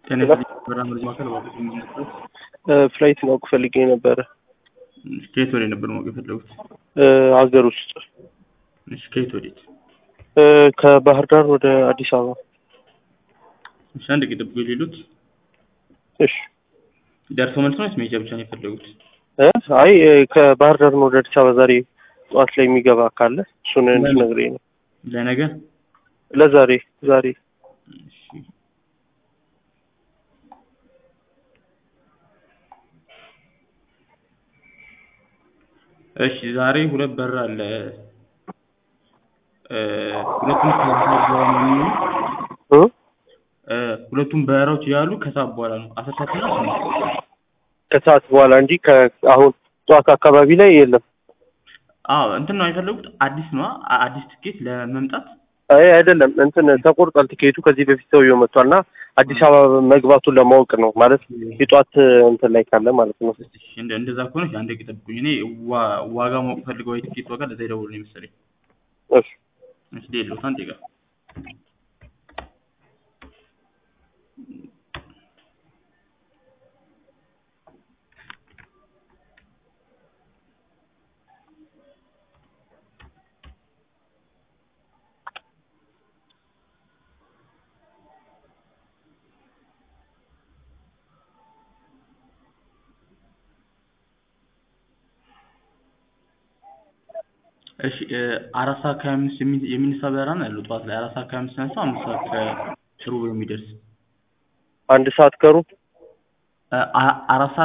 ጤና ይስጥልኝ በራ መረጃ ማዕከል እባክዎት የሚመለከቱት ፍላይት ማወቅ ፈልጌ ነበረ። ከየት ወዴት ነበር ማወቅ የፈለጉት? ሀገር ውስጥ እሺ ከየት ወዴት? ከባህር ዳር ወደ አዲስ አበባ። እሺ አንድ ጊዜ ጠብቁ የሌሉት እሺ ደርሶ መልስ ነው ወይስ መሄጃ ብቻ ነው የፈለጉት? እ አይ ከባህር ዳር ነው ወደ አዲስ አበባ ዛሬ ጠዋት ላይ የሚገባ ካለ እሱን እንድትነግረኝ ነው። ለነገ ለዛሬ ዛሬ እሺ እሺ ዛሬ ሁለት በር አለ እ ሁለቱም ከሰዓት በኋላ ነው የሚሆነው እ እ ሁለቱም በረራዎች ያሉ ከሰዓት በኋላ ነው አስር ሰዓት እና ስምንት ሰዓት ከሰዓት በኋላ እንጂ ከአሁን ጠዋት አካባቢ ላይ የለም። አዎ እንትን ነው የፈለጉት አዲስ ነው አዲስ ትኬት ለመምጣት አይ አይደለም እንትን ተቆርጧል ቲኬቱ ከዚህ በፊት ሰውየው መጥቷል እና አዲስ አበባ መግባቱን ለማወቅ ነው ማለት የጠዋት እንትን ላይ ካለ ማለት ነው። እሺ እንደ እንደዛ ከሆነ እሺ አንድ ደቂቃ ጠብቁኝ እኔ ዋ- ዋጋ ማወቅ ፈልገው የትኬት ዋጋ ለዛ የደወሉልኝ መሰለኝ እሺ እሺ ሌሎት አንድ ደቂቃ እሺ እ አራት ሰዓት ከሀያ አምስት የሚ- የሚነሳ በረራ ነው ያለው ጠዋት ላይ አራት ሰዓት ከሀያ አምስት ተነስቶ አምስት ሰዓት ከሩብ የሚደርስ አንድ ሰዓት ከሩብ እ አ- አራት ሰዓት